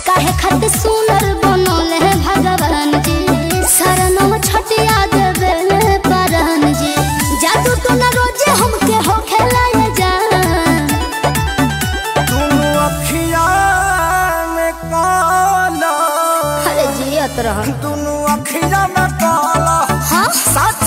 काहे खातिर सुनर बनल है भगवान जी शरणम छटिया देवे परान जी जादू तो न रोजे हमके हो खेलाए जान दुनु अखिया में काला अरे जियत रह दुनु अखिया में काला हाँ साथ